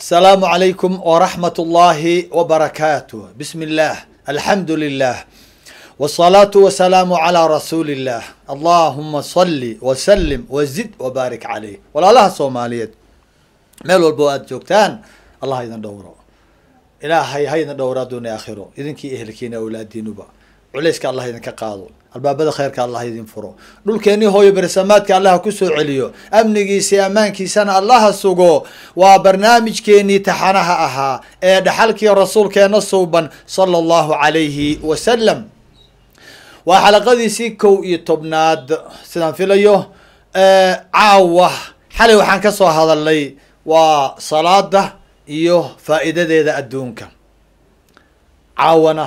السلام عليكم ورحمة الله وبركاته بسم الله الحمد لله والصلاة والسلام على رسول الله اللهم صل وسلم وزد وبارك عليه walaalaha soomaaliyeed meel walbo aad joogtaan allah idin dhowro ilaahay ha idin dhowro adduuna aakhiro idinkii ehelkiina awlaadiinuba culayska allah idinka qaado albaabada khayrka allah idin furo dhulkeenii hooyo bersamaadka allaha kusoo celiyo amnigiisa iyo ammaankiisana allaha sugo waa barnaamijkeenii taxanaha ahaa ee dhaxalkii rasuulkeena suuban sala allahu calayhi wasalam waa xalaqadiisii kow iyo tobnaad sidaan filayo caawa xalay waxaan ka soo hadalnay waa salaada iyo faa'iidadeeda adduunka caawana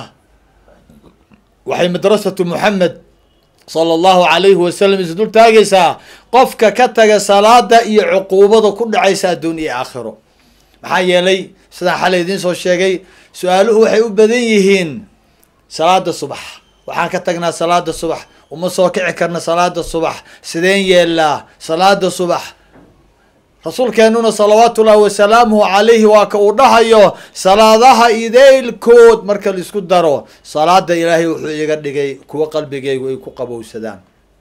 waxay madrasatu moxamed sala allahu calayhi wasalam isdul taagaysaa qofka ka taga salaada iyo cuquubada ku dhacaysa adduun iyo aakhiro maxaa yeelay sidaan xalay idiin soo sheegay su-aaluhu waxay u badan yihiin salaada subax waxaan ka tagnaa salaada subax uma soo kici karna salaada subax sideen yeelaa salaada subax rasuulkeenuna salawaatu ullahi wasalaamuhu calayhi waa ka uu dhahayo salaadaha ideylkood marka laisku daro salaada ilaahay wuxuu iga dhigay kuwa qalbigeygu ay ku qabowsadaan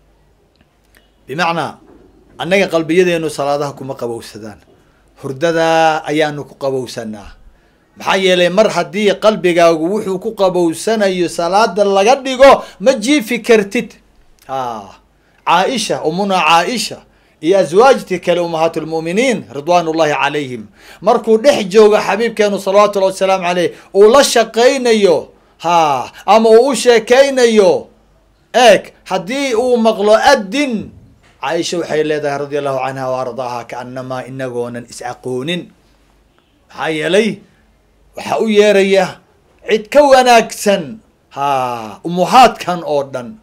bimacnaa annaga qalbiyadeenu salaadaha kuma qabowsadaan hurdada ayaanu ku qabowsanaa maxaa yeelay mar haddii qalbigaagu wuxuu ku qabowsanayo salaada laga dhigo ma jiifi kartid a caaisha umuna caaisha iyo aswaajtii kale umahaat lmu'miniin ridwaan ullahi calayhim markuu dhex joogo xabiibkeenu salawatu llahi wasalaamu caleyh uu la shaqaynayo ha ama uu u sheekaynayo eeg haddii uu maqlo addin caaisha waxay leedahay radia allahu canha wa ardaaha kaanamaa inagoonan is-aqoonin maxaa yeelay waxaa u yeeraya cid ka wanaagsan ha umuhaadkan oo dhan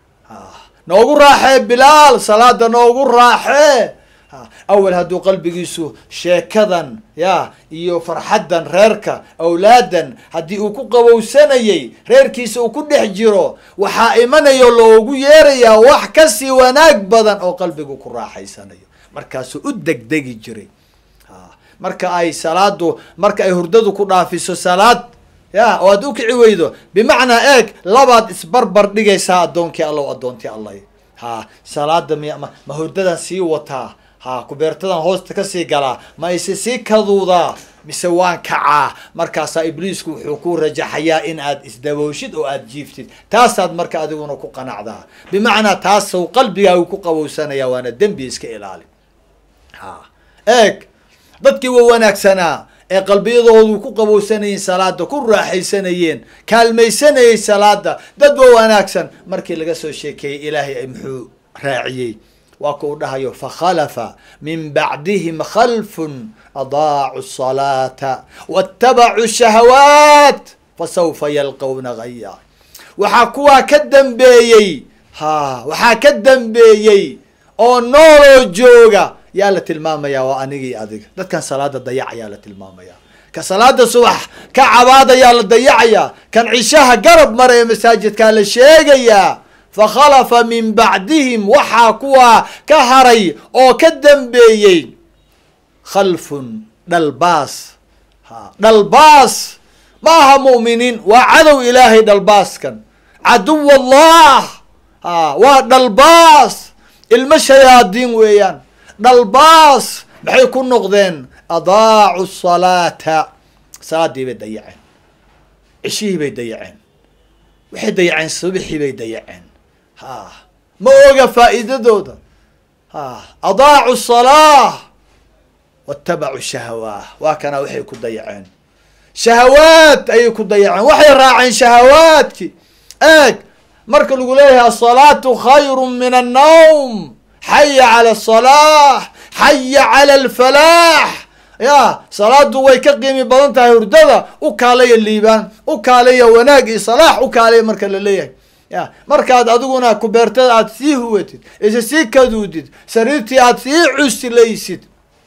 noogu raaxee bilaal salaada noogu raaxee awel hadduu qalbigiisu sheekadan ya iyo farxaddan reerka awlaadan haddii uu ku qabowsanayay reerkiisa uu ku dhex jiro waxaa imanayo loogu yeerayaa wax kasii wanaag badan oo qalbigu ku raaxaysanayo markaasuu u degdegi jiray marka ay salaadu marka ay hurdadu ku dhaafiso salaad ya oo aad u kici weydo bimacnaa eeg labaad isbarbar dhigaysaa addoonkii allow addoontii allah ha salaada miy ma ma hurdadan sii wataa ha kubeertadan hoosta kasii galaa ma ise sii kaduudaa mise waan kacaa markaasaa ibliisku wuxuu ku rajaxayaa in aad isdabowshid oo aad jiiftid taasaad marka adiguna ku qanacdaa bimacnaa taasuu qalbigaagu ku qabowsanaya waana dembi iska ilaali ha eeg dadkii wa wanaagsanaa ee qalbiyadoodu ku qabowsanayeen salaada ku raaxaysanayeen kaalmaysanayay salaada dad wa wanaagsan markii laga soo sheekeeyey ilaahay ay muxuu raaciyey waa ka uu dhahayo fakhalafa min bacdihim khalfun adaacu salaata waاtabacuu shahawaat fasawfa yalqowna gaya waxaa kuwaa ka dambeeyey ha waxaa ka dambeeyey oo nooloo jooga yaa la tilmaamaya waa anigii adiga dadkan salaada dayac ayaa la tilmaamaya ka salaada subax ka cabaadayaa la dayacayaa kan cishaha garab mara ee masaajidkaa la sheegayaa fakhalafa min bacdihim waxaa kuwaa ka haray oo ka dambeeyey khalfun dhalbaas ha dhalbaas ma aha mu'miniin waa cadow ilaahay dhalbaaskan caduw allah ha waa dhalbaas ilmo shayaadiin weeyaan dhalbaas maxay ku noqdeen adaacu salaata salaadii bay dayaceen cishihii bay dayaceen waxay dayaceen subixii bay dayaceen ha ma oga faa'iidadooda ha adaacu salaa watabacuu shahawaah waa kana waxay ku dayaceen shahawaad ayay ku dayaceen waxay raaceen shahawaadki eeg marka lagu leeyahay asalaatu khayru min annawm xaya cala asalaax xaya cala alfalaax ya salaadu way ka qiimi badan tahay hurdada u kaalaya liibaan u kaalaya wanaag iyo salaax u kaalaya marka la leeyahay ya markaad adiguna kubeertada aad sii huwatid ise sii kaduudid sariirtii aad sii cusilaysid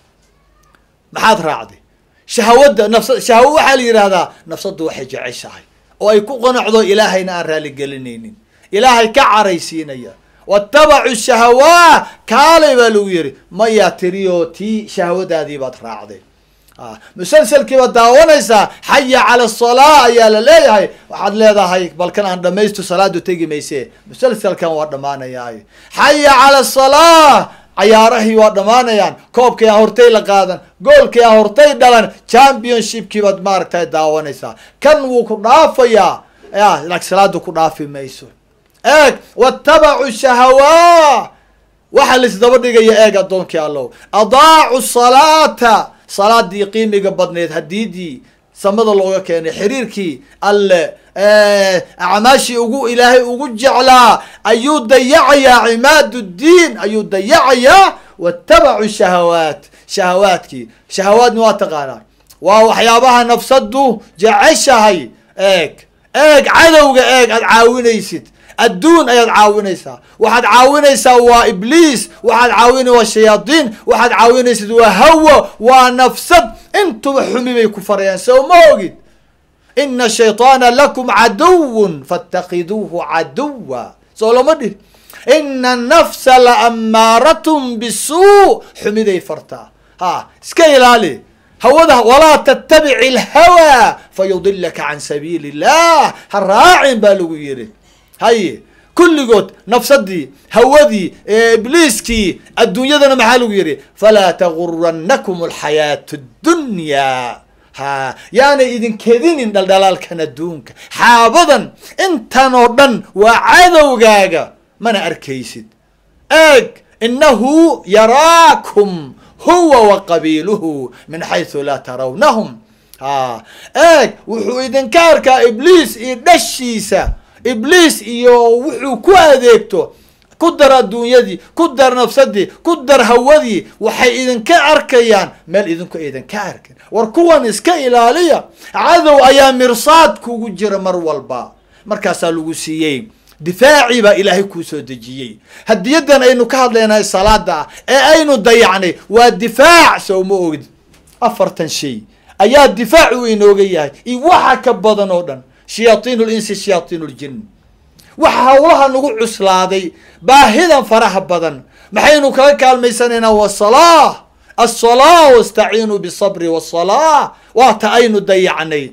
maxaad raacday shahawada nafsa shahawo waxaa la yihahdaa nafsadu waxay jeceshahay oo ay ku qanacdo ilaahayna aan raaligelinaynin ilaahay ka caraysiinaya watabacu shahawaa kaalay baa lagu yihi mayaa tiriyo tii shahwadaadii baad raacday musalsalkiiba daawanaysaa xaya cala asalaa ayaa la leeyahay waxaad leedahay balkan aan dhamaysto salaadu tegi mayse musalsalkan waa dhamaanayaay xaya cala asalaa cayaarahii waa dhamaanayaan koobkii aan hortay la qaadan goolkii aan hortay dhalan championshipkii baad maaragtay daawanaysaa kan wuu ku dhaafayaa ya laakin salaadu ku dhaafi mayso eeg watabacu shahawaa waxaa laisdaba dhigaya eeg addoonkii allow adaacu salaata salaadii qiimiga badneed hadiidii samada looga keenay xiriirkii alle acmaashii ugu ilaahay ugu jeclaa ayuu dayacayaa cimaad ddiin ayuu dayacayaa watabacu shahawaat shahawaadkii shahawaadna waa taqaanaa waa waxyaabaha nafsadu jeceshahay eeg eeg cadowga eeg aad caawinaysid adduun ayaad caawinaysaa waxaad caawinaysaa waa ibliis waxaad caawina waa shayaadiin waxaad caawinaysid waa hawa waa nafsad intuba xumi bay ku farayaan sow ma ogid ina shayطaana lakum caduwun faاtakiduuhu caduwa soo lama dhihi ina nafsa laamaaratn bisuu xumiday fartaa ha iska ilaali hawada walaa tattabic اlhawى fayudilaka can sabiili الlah ha raacin baa lagu yiri haye kulligood nafsadii hawadii ibliiskii adduunyadana maxaa lagu yihi falaa taguranakum alxayaatu اdunya ha yaanay idinkedinin dhaldhalaalkan adduunka xaabadan intan oo dhan waa cadowgaaga mana arkaysid eeg inahu yaraakum huwa wa qabiiluhu min xaysu laa tarawnahum ha eeg wuxuu idinka arkaa ibliis iyo dhashiisa ibliis iyo wuxuu ku adeegto ku dar adduunyadii ku dar nafsadii ku dar hawadii waxay idinka arkayaan meel idinku idinka arkin war kuwan iska ilaaliya cadow ayaa mirsaad kugu jira mar walba markaasaa lagu siiyey difaacii baa ilaahay kuu soo dejiyey hadiyadan aynu ka hadlaynahay salaada ah ee aynu dayacnay waa difaac sow ma ogid afartan shay ayaa difaac uu inooga yahay iyo waxa ka badan oo dhan shayaaiin linsi shayaaiin ljin waxa hawlaha nagu cuslaaday baahidan faraha badan maxaynu kaga kaalmaysanaynaa wasalaa asalaa wastaciinuu bisabri wasalaa waata aynu dayacnay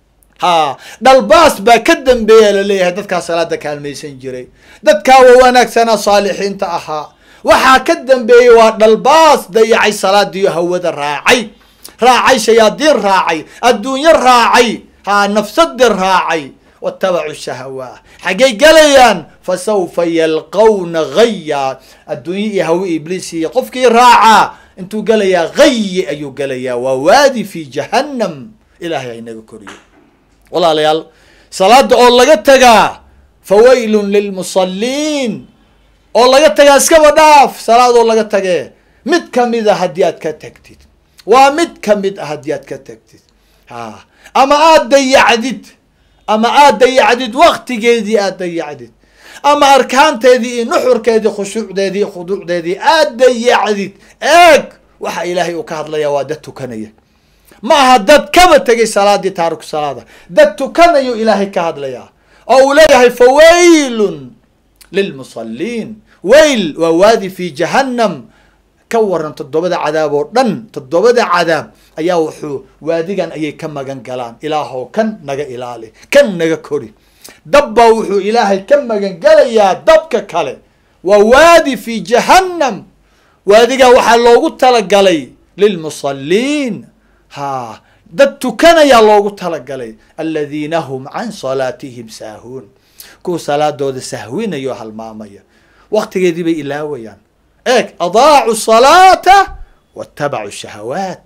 ha dhalbaas baa ka dambeeya laleeyahay dadkaa salaada kaalmaysan jiray dadkaa waa wanaagsanaa saalixiinta ahaa waxaa ka dambeeyey waa dhalbaas dayacay salaadiiyo hawada raacay raacay shayaadiin raacay adduunyo raacay ha nafsadi raacay watabacu shahawaa xaggay galayaan fasawfa yalqawna gaya adduunye iyo hawe ibliis iyo qofkii raacaa intuu galayaa gayi ayuu galayaa waa waadi fi jahannam ilahay haynaga koriyo walaalayaal salaada oo laga tagaa fawaylun lilmusaliin oo laga tagaa iskaba dhaaf salaad oo laga tagee mid kamid a haddii aad ka tagtid waa mid kamid a haddii aad ka tagtid ha ama aada dayacdid ama aada dayacdid waktigeedii aada dayacdid ama arkaanteedii iyo nuxurkeedii khushuucdeedii khuduucdeedii aada dayacdid eeg waxa ilaahay uu ka hadlaya waa dad tukanaya ma aha dad kaba tegay salaadii taariku salaada dad tukanayo ilaahay ka hadlayaa oo uu leeyahay fawaylun lilmusaliin wayl waa waadi fi jahannam ka waran toddobada cadaab oo dhan toddobada cadaab ayaa wuxuu waadigan ayay ka magan galaan ilaahow kan naga ilaali kan naga kori dab baa wuxuu ilaahay ka magan galayaa dabka kale waa waadi fi jahannam waadigaa waxaa loogu talagalay lilmusaliin ha dad tukanayaa loogu talagalay aladiina hum can salaatihim saahuun kuwa salaadooda sahwinaya oo halmaamaya waktigeedii bay ilaawayaan eeg adaacu salaata watabacu shahawaat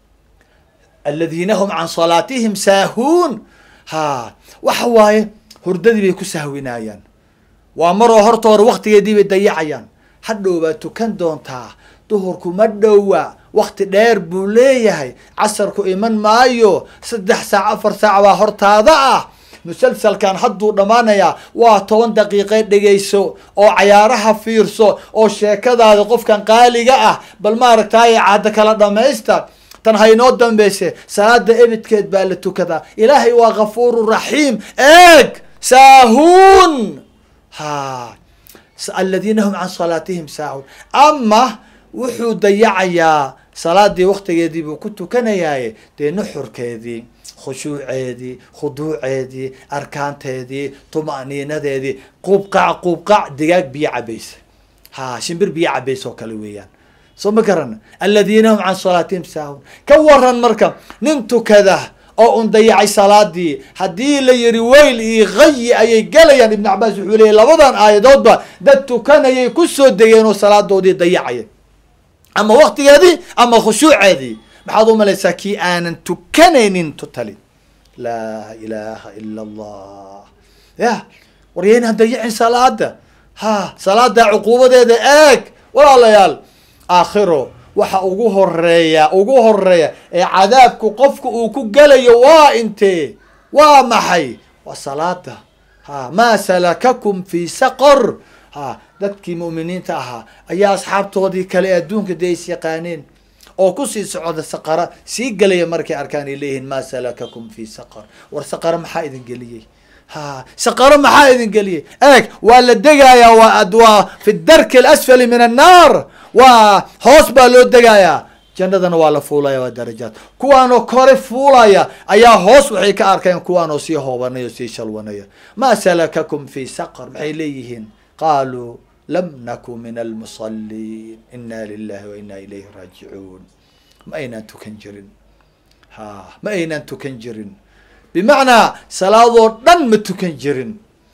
aladiina hum can salaatihim saahuun ha waxa waaye hurdadii bay ku sahwinayaan waa maroo horta hore waktigeedii bay dayacayaan hadhow baad tukan doontaa duhurku ma dhowa wakti dheer buu leeyahay casarku iman maayo saddex saac afar saac baa hortaada ah musalsalkan hadduu dhammaanayaa waa toban daqiiqe dhegayso oo cayaaraha fiirso oo sheekadaada qofkan qaaliga ah bal maaragtay cadda kala dhamaysta tan haynoo dambeyse salaada ebidkeed baa la tukadaa ilaahay waa kafuuru raxiim eeg saahuun ha aladiina hum can salaatihim saahuun ama wuxuu dayacayaa salaadii waktigeedii buu ku tukanayaaye dee nuxurkeedii khushuuceedii khuduuceedii arkaanteedii tuma'niinadeedii qubqac qubqac digaag biyo cabaysa ha shimbir biyo cabaysa oo kale weeyaan soo ma garana aladiina hum can salaatihim saahun ka waran marka nin tukada oo un dayacay salaadii haddii la yiri weyl iyo kayi ayay galayaan ibn cabaas wuxuu leeyay labadan aayadoodba dad tukanayay kusoo degeen oo salaadoodii dayacaya ama waktigeedii ama khushuuceedii maxaad umalaysaa kii aanan tukanaynin tutali laa ilaha ila allah ya war yaynaan dayacin salaada ha salaada cuquubadeeda eeg walaalayaal aakhiro waxa ugu horeeya ugu horeeya ee cadaabku qofka uu ku gelayo waa intee waa maxay waa salaada ha maa salakakum fi saqor ha dadkii mu'miniinta ahaa ayaa asxaabtoodii kale adduunka dee is yaqaaneen oo kusii socda saqara sii gelaya markay arkaan ay leeyihiin maa salakakum fi saqar war saqara maxaa idin geliyey ha saqaro maxaa idin geliyey eeg waa la degayaa waa waa fi darki alasfali min annaar waa hoos baa loo degayaa jannadana waa la fuulaya waa darajaad kuwaanoo kore fuulaya ayaa hoos waxay ka arkeen kuwaanoo sii hoobanaya o sii shalwanaya maa salakakum fi saqar maxay leeyihiin qaaluu lam naku min almusaliin ina lilahi wa ina ilayhi raajicuun ma aynaan tukan jirin ha ma aynaan tukan jirin bimacnaa salaadoo dhan ma tukan jirin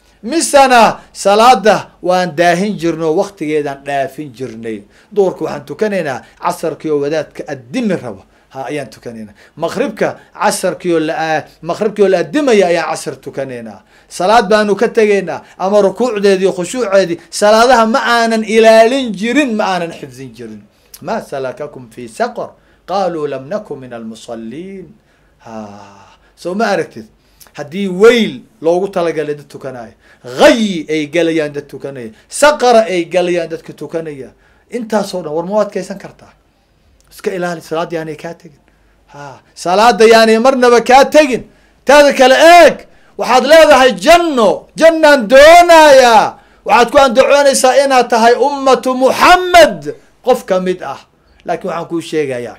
misena salaada waan daahin jirnay oo waktigeedaan dhaafin jirnay duurka waxaan tukanaynaa casarkii oo wadaadka addimi rabo ha ayaan tukanaynaa maqribka casarkii oo la maqribkii oo la addimaya ayaan casar tukanaynaa salaad baanu ka tegaynaa ama rukuucdeedii khushuuceedii salaadaha ma aanan ilaalin jirin ma aanan xifdin jirin ma salakakum fi saqr qaluu lam naku min almusaliin ha soo ma aragtid haddii weyl loogu talagalay dad tukanaya hayi ay galayaan dad tukanaya saqara ay galayaan dadka tukanaya intaasoo dhan war ma waad kaysan kartaa iska ilaali salaada yaanay kaa tegin ha salaada yaanay marnaba kaa tegin taada kale eeg waxaad leedahay janno jannaan doonayaa waxaad ku andacoonaysaa inaad tahay ummatu muxamed qof kamid ah laakiin waxaan kuu sheegayaa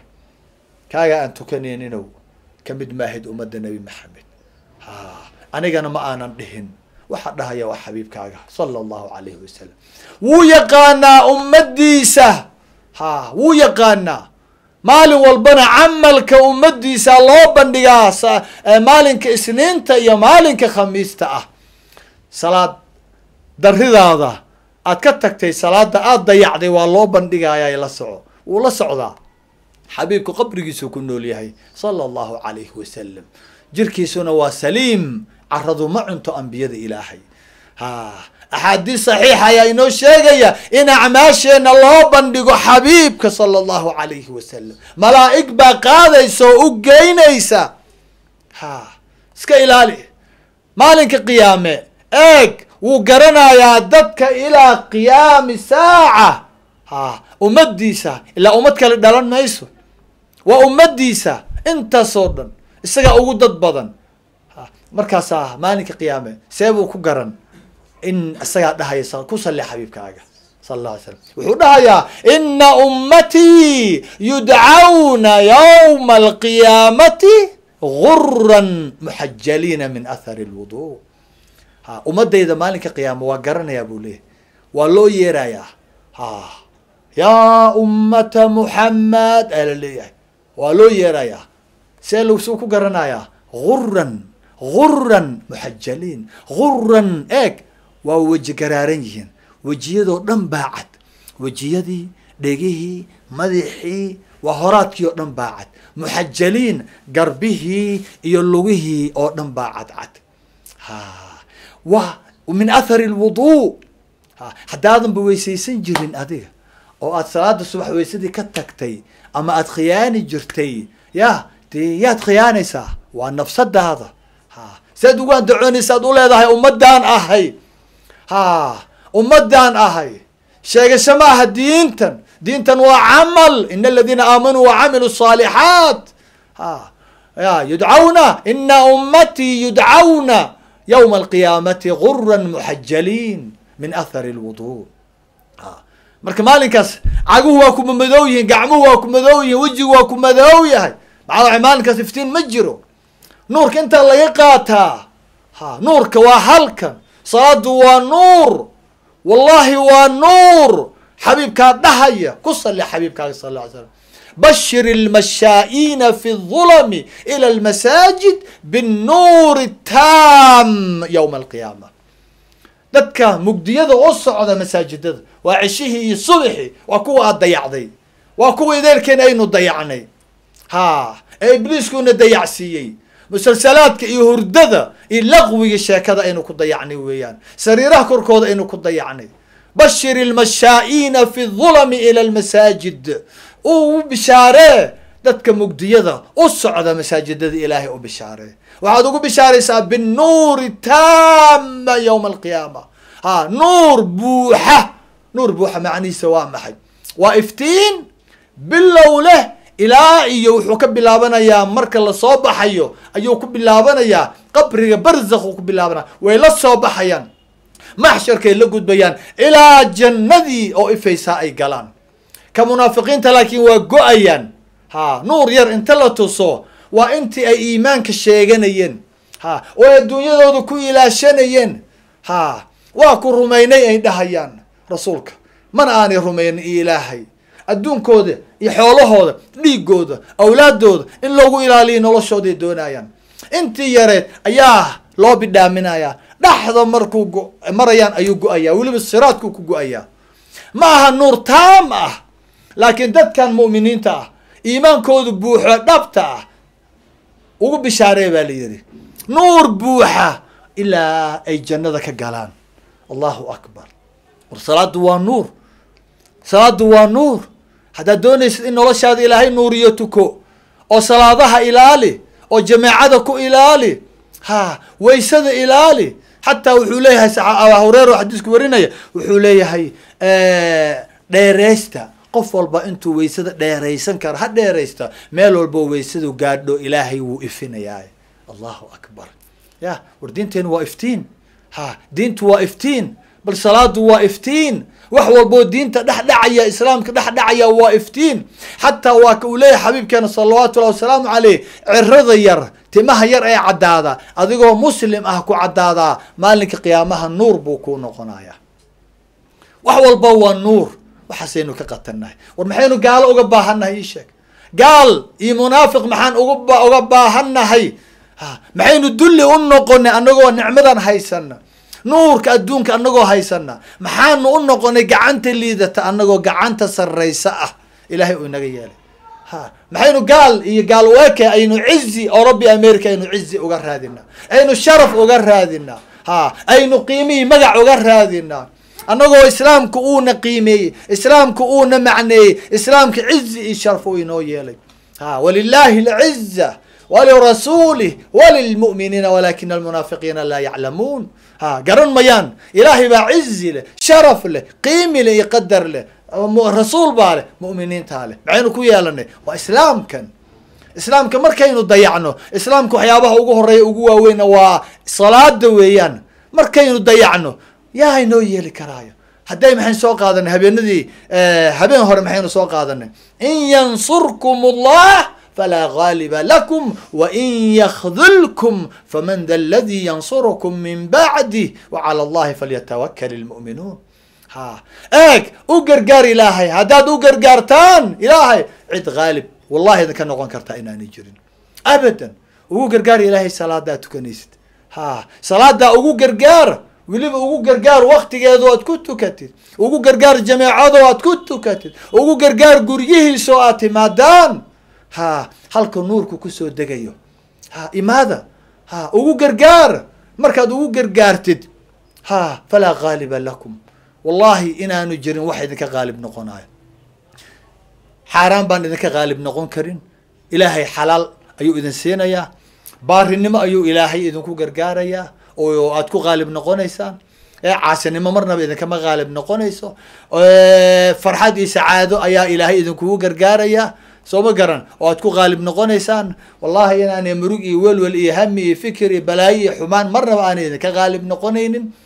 kaaga aan tukanayninw kamid maahid ummadda nebi maxamed ha anigana ma aanan dhihin waxaa dhahaya waa xabiibkaaga sala allahu alayhi wasalam wuu yaqaanaa ummadiisa ha wuu yaqaanaa maalin walbana camalka ummadiisa loo bandhigaa maalinka isniinta iyo maalinka khamiista ah salaad daridaada aad ka tagtay salaada aada dayacday waa loo bandhigayaa la soco wuu la socdaa xabiibku qabrigiisuu ku nool yahay sala allahu alayhi wasalam jirkiisuna waa saliim caradu ma cunto ambiyada ilaahay ha axaadiis saxiixa ayaa inoo sheegaya in acmaasheena loo bandhigo xabiibka sala allahu alayhi wasalam malaa'ig baa qaadaysa oo u geynaysa ha iska ilaali maalinka qiyaame eeg wuu garanayaa dadka ilaa qiyaami saaca ha ummadiisa ilaa ummad kale dhalan mayso waa ummadiisa intaasoo dhan isagaa ugu dad badan markaasaa maalinka qiyaame see buu ku garan in isagaa dhahaya ku salli xabiibkaaga sal alla alay slam wuxuu dhahayaa ina ummatii yudcawna yawma alqiyaamati guran muxajaliina min athari lwudu ha ummadayda maalinka qiyaama waa garanayaa buu leeyahy waa loo yeerayaa ha yaa ummata muxamed ayaa la leeyahay waa loo yeerayaa see lsuu ku garanayaa guran guran muxajaliin guran eeg waa weji garaaran yihiin wejiyadoo dhan baa cad wejiyadii dhegihii madaxii waa horaadkii oo dhan baa cad muxajaliin garbihii iyo lugihii oo dhan baa cad cad ha wa min athari lwudu ha haddaadanba weysaysan jirin adiga oo aad salaada subax weysadii ka tagtay ama aad khiyaani jirtay ya dee yaad khiyaanaysaa waa nafsadaada ha saad ugu andacoonaysa ad u leedahay ummadaan ahay ha ummadaan ahay sheegasho ma aha diintan diintan waa camal ina aladiina aamanuu wacamiluu الصaalixaat ha ya yudcawna ina ummatii yudcawna ywma alqiyaamati gura muxajaliin min athari lwudu ha marka maalinkaas caguhu waa kuma madow yihiin gacmuhu waa ku madow yihiin wejigu waa ku madow yahay maxaa waay maalinkaas iftiin ma jiro nuurka intaa laga qaataa ha nuurka waa halkan salaadu waa nuur wallahi waa nuur xabiibkaa dhahaya ku sali xabiibkaaga sal lla ly slam bashir اlmashaa'iina fi الظulmi ilى اlmasaajid bالnuuri tam ywma alqiyaama dadka mugdiyada u socda masaajidada waa ceshihii iyo subxi waa kuwa aad dayacday waa kuwa ideelkeena aynu dayacnay ha ee ibliiskuna dayacsiiyey musalsalaadka iyo hurdada iyo laqwiga sheekada aynu ku dayacnay weeyaan sariiraha korkooda aynu ku dayacnay bashir اlmashaa'iina fi الظulmi ilى اlmasaajid u bishaaree dadka mugdiyada u socda masaajidada ilaahay u bishaaree waxaad ugu bishaaraysaa binuuri taama ywma alqiyaama ha nuur buuxa nuur buuxa macnihiisa waa maxay waa iftiin bilow leh ilaa iyo wuxuu ka bilaabanayaa marka lasoo baxayo ayuu ku bilaabanayaa qabriga barzakhu ku bilaabanaya way la soo baxayaan maxsharkay la gudbayaan ilaa jannadii oo ifaysaa ay galaan ka munaafiqiinta laakiin waa go-ayaan ha nuur yar inta la tuso waa intii ay iimaanka sheeganayeen ha oo ay adduunyadooda ku ilaashanayeen ha waa ku rumaynay ay dhahayaan rasuulka mana aanay rumaynin iyo ilaahay adduunkooda iyo xoolahooda dhiigooda awlaadooda in loogu ilaaliyo noloshooday doonayaan intii yareed ayaa loo bidhaaminayaa dhaxda markuu go- marayaan ayuu go-ayaa weliba siraadkuu ku go-ayaa ma aha nuur taam ah laakiin dadkan mu'miniinta ah iimaankoodu buuxo dhabta ah ugu bishaaree baa la yidhi nuur buuxa ilaa ay jannada ka galaan allahu akbar war salaadu waa nuur salaadu waa nuur haddaad doonaysid in noloshaada ilaahay nuuriyo tuko oo salaadaha ilaali oo jameecada ku ilaali ha waysada ilaali xataa wuxuu leeyahay abaa hureer oo xadiisku warinaya wuxuu leeyahay dheereysta qof walba intuu waysada dheeraysan karo ha dheeraysta meel walbo waysadu gaadho ilaahay wuu ifinayaa allahu akbar ya war diinteenu waa iftiin ha diintu waa iftiin bal salaadu waa iftiin wax walboo diinta dhexdhacaya islaamka dhexdhacaya waa iftiin xataa waa ka uu leeyahay xabiibkeena salawaatu llahi wasalaamu caleyh cirada yar timaha yar ee caddaada adigoo muslim ah ku caddaadaa maalinka qiyaamaha nuur buu kuu noqonaya wax walba waa nuur waxaasaynu ka qatannahay war maxaynu gaalo uga baahannahay ii sheeg gaal iyo munaafiq maxaan uga uga baahannahay ha maxaynu dulli u noqonay anagoo nicmadan haysana nuurka adduunka anagoo haysana maxaanu u noqonay gacanta liidata anagoo gacanta sarraysa ah ilahay uu inaga yeelay ha maxaynu gaal iyo gaal weeke aynu cizi orobi america aynu cizi uga raadinaa aynu sharaf uga raadinaa ha aynu qiimihii magac uga raadinaa annagoo islaamka uuna qiimeeyey islaamka uuna macneeyey islaamka cizi iyo sharaf uu inoo yeelay ha walilahi alciza walirasuulih walilmu'miniina walakina almunaafiqiina laa yaclamuun ha garan mayaan ilaahay baa cizi leh sharaf leh qiimi leh iyo qadar leh rasuul baa leh mu'miniintaa leh maxaynu ku yeelanay waa islaamkan islaamka markaynu dayacno islaamka waxyaabaha ugu horeeya ugu waaweyna waa salaada weeyaan markaynu dayacno yaa inoo yeeli karaayo hadday maxaynu soo qaadanay habeenadii habeen hore maxaynu soo qaadanay in yansurkum allah falaa gaaliba lakum wain yakdulkum faman da aladi yansurukum min bacdih wacala allahi falyatawakal ilmu'minuun ha eeg u gargaar ilaahay haddaad u gargaartaan ilaahay cid haalib wallahi idinka noqon kartaa inaanay jirin abadan ugu gargaar ilaahay salaadaa tukanaysid ha salaadaa ugu gargaar weliba ugu gargaar waktigeedo aad ku tukatid ugu gargaar jameecado aad ku tukatid ugu gargaar guryihiisoo aad timaadaan ha halka nuurku kusoo degayo ha imaada ha ugu gargaar markaad ugu gargaartid ha falaa gaaliba lakum wallahi inaanu jirin wax idinka qaalib noqonayo xaaraan baan idinka qaalib noqon karin ilaahay xalaal ayuu idin siinayaa baarinimo ayuu ilaahay idinku gargaarayaa oo aad ku qaalib noqonaysaan caasinimo marnaba idinkama qaalib noqonayso farxad iyo sacaado ayaa ilaahay idinkugu gargaarayaa soo ma garan oo aad ku qaalib noqonaysaan wallahi inaanay murug iyo welwel iyo hami iyo fikir iyo balaayo iyo xumaan marnaba aanay idinka qaalib noqonaynin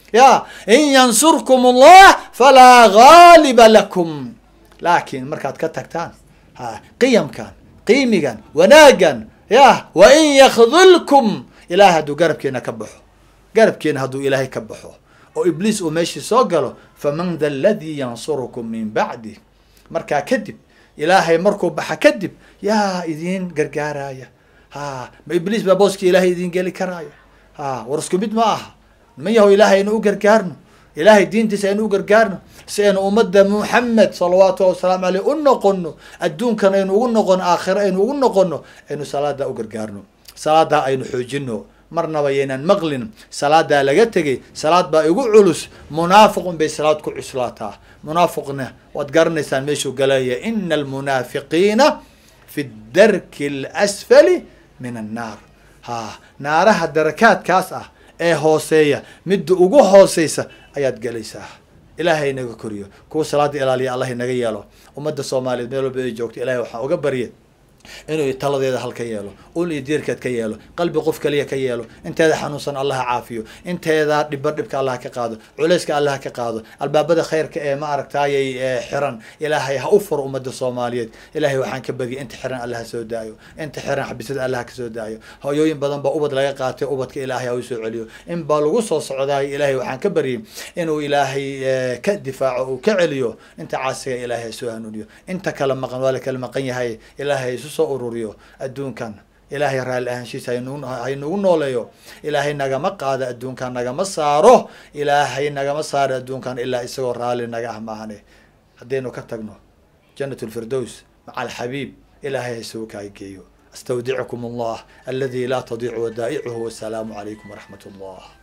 ya in yansurkum allah falaa gaaliba lakum laakiin markaad ka tagtaan ha qiyamkan qiimigan wanaagan ya wa in yakdulkum ilahay hadduu garabkiina ka baxo garabkiina hadduu ilaahay ka baxo oo ibliis uu meeshii soo galo faman da aladii yansurukum min bacdi markaa kadib ilaahay markuu baxa kadib yaa idin gargaaraya ha ma ibliis baa booskii ilaahay idin geli karaayo ha war isku mid ma aha ma yaho ilaahay aynu u gargaarno ilaahay diintiisa aynu u gargaarno si aynu ummadda muxamed salawaatu llahi wasalaamu aleyh u noqono adduunkan aynu ugu noqono aakhira aynu ugu noqono aynu salaadaa u gargaarno salaadaa aynu xoojino marnaba yaynaan maqlin salaadaa laga tegay salaad baa igu culus munaafiqun bay salaad ku cuslaataa munaafiqna waad garanaysaan meeshuu galaya ina almunaafiqiina fi darki alasfali min annaar ha naaraha darakaadkaas ah ee hooseeya midda ugu hooseysa ayaad gelaysaa ilaahay inaga koriyo kuwa salaada ilaaliya allah inaga yeelo ummadda soomaaliyeed meel walba ay joogto ilahay waxaa uga barya inuu taladeeda hal ka yeelo ul iyo diirkeed ka yeelo qalbi qof kaliya ka yeelo inteeda xanuunsan allaha caafiyo inteeda dhiba dhibka allaha ka qaado culeyska allaha ka qaado albaabada khayrka ee ma aragtaayay xiran ilaahay ha u furo ummadda soomaaliyeed ilahay waxaan ka badiyay inta xiran allaha soo daayo inta xiran xabisada allaha ka soo daayo hooyooyin badan baa ubad laga qaatay ubadka ilaahay ha u soo celiyo in baa lagu soo socdaayo ilaahay waxaan ka baryay inuu ilaahay ka difaaco uu ka celiyo inta caasiga ilaahay ha soo hanuuniyo inta kala maqan waa la kala maqan yahay ilaahay isu soo ururiyo adduunkan ilaahay raalli ahaanshiisa haynu haynugu nooleeyo ilaahay nagama qaado adduunkan nagama saaro ilaahay nagama saaro adduunkan ilaa isagoo raalli naga ah maahane haddaynu ka tagno janat lfirdows maca alxabiib ilaahay ha isugu kaageeyo astawdicukum allah aladi laa tadiicu wadaa'icuhu wasalaamu calaykum waraxmat allah